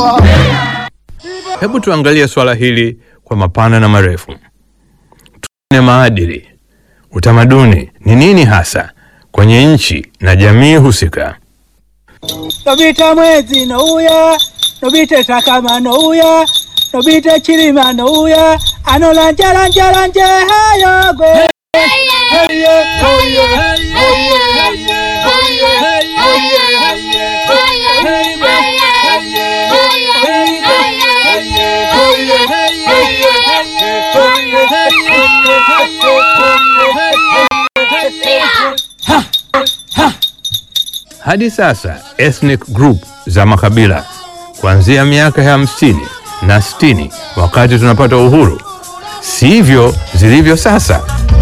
Hebu tuangalie swala hili kwa mapana na marefu. Tuone maadili, utamaduni ni nini hasa kwenye nchi na jamii husika. Nobita mwezi nouya nobite takama nouya nobite chilima nouya anolanjalanjalanje hayogwe Hadi sasa ethnic group za makabila kuanzia miaka ya hamsini na sitini wakati tunapata uhuru, sivyo zilivyo sasa.